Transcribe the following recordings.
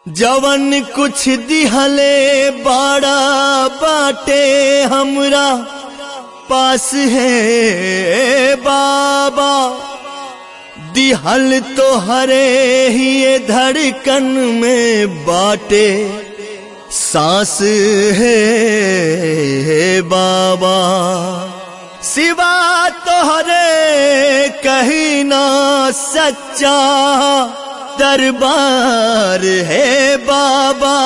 जवन कुछ दिहले बाड़ा बाटे हमरा पास है बाबा दिहल तो हरे ही ये धड़कन में बाटे सांस है बाबा सिवा तोहरे कहीं ना सच्चा दरबार है बाबा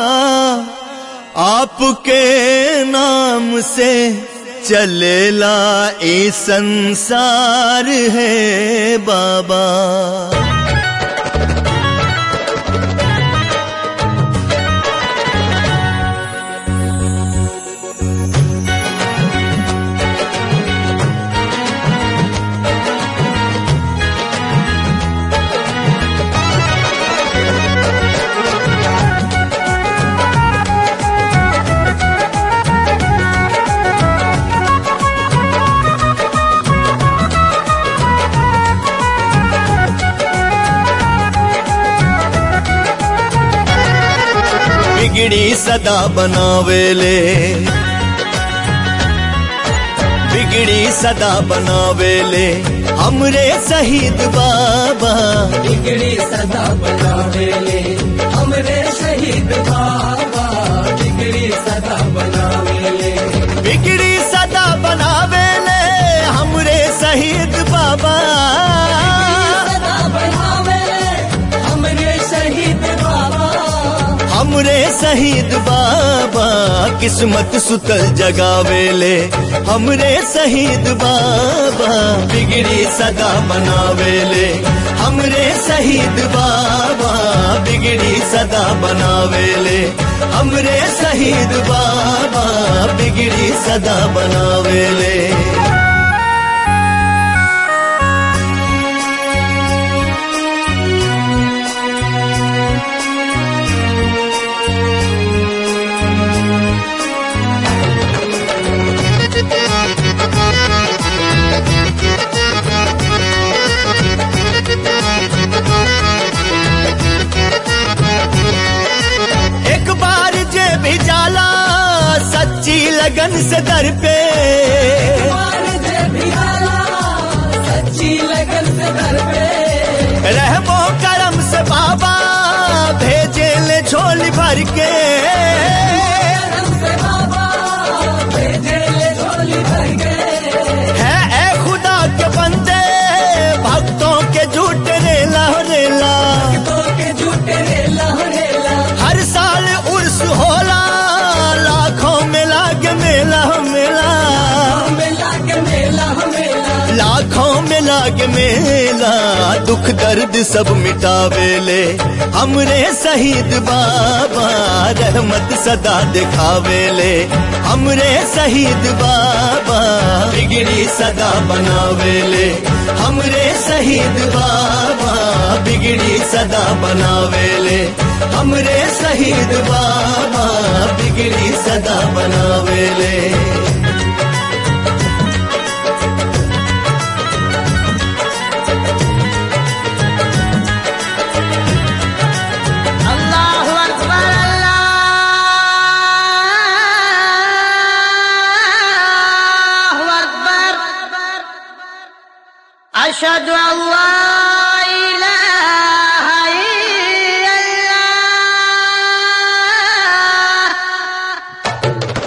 आपके नाम से चलेला ए संसार है बाबा बिगड़ी सदा बनावेले बिगड़ी सदा बनावेले हमरे शहीद बाबा बिगड़ी सदा बनावेले हमरे शहीद बाबा बिगड़ी सदा बनावेले बिगड़ी सदा बनावेले हमरे शहीद बाबा सदा बनावेले हमरे शहीद बाबा हमरे शहीद बाबा किस्मत सुतल जगावेले हमरे शहीद बाबा बिगड़ी सदा बनावेले हमरे शहीद बाबा बिगड़ी सदा बनावेले हमरे शहीद बाबा बिगड़ी सदा बनावेले एक बार जे भी जाला सच्ची लगन से दर पे मार दे भियाला सच्ची लगन से दर पे रहमो करम से बाबा भेजे ले झोली भर के करम से बाबा भेजे ले झोली भर के है ए खुदा के बंदे भक्तों के झूठ रेला रेला तो के झूठे रेला रेला हर साल उर्स होला लाखों में लाग मेला मेला मेला के मेला मेला लाखों में लाग मेला दुख दर्द सब मिटावेले हमरे शहीद बाबा रहमत सदा दिखावेले हमरे शहीद बाबा बिगड़ी सदा बनावेले हमरे शहीद बाबा बिगड़ी सदा बनावेले हमरे शहीद बाबा बिगड़ी सदा बनावेले الله أكبر الله أكبر أشهد أن لا إله إلا الله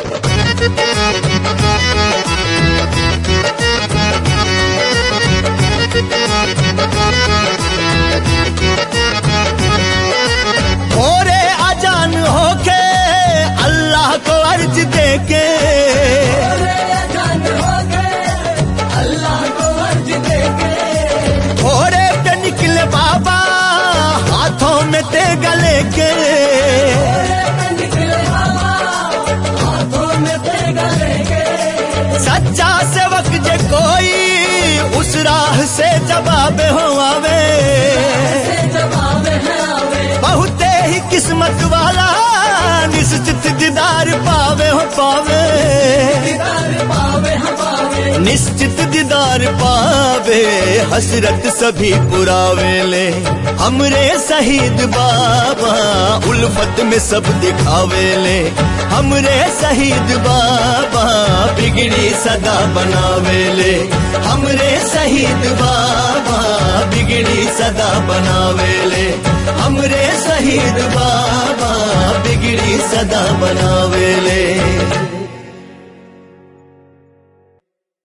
भोरे अजान होके अल्लाह को अर्ज देके जान हो गए अल्लाह को अर्ज दे के भोरे पे निकले बाबा हाथों में ते गले के निकले बाबा हाथों में तेगा लेके सच्चा सेवक जे कोई उस राह से जवाब हो आवे जवाब है आवे बहुते ही किस्मत वाला निश्चित दीदार पावे हो पावे दीदार पावे हम पावे निश्चित दीदार पावे हसरत सभी पुरावेले हमरे शहीद बाबा उल्फत में सब दिखावेले हमरे शहीद बाबा बिगड़ी सदा बनावेले हमरे शहीद बाबा बिगड़ी सदा बनावेले हमरे शहीद बाबा बिगड़ी सदा बनावेले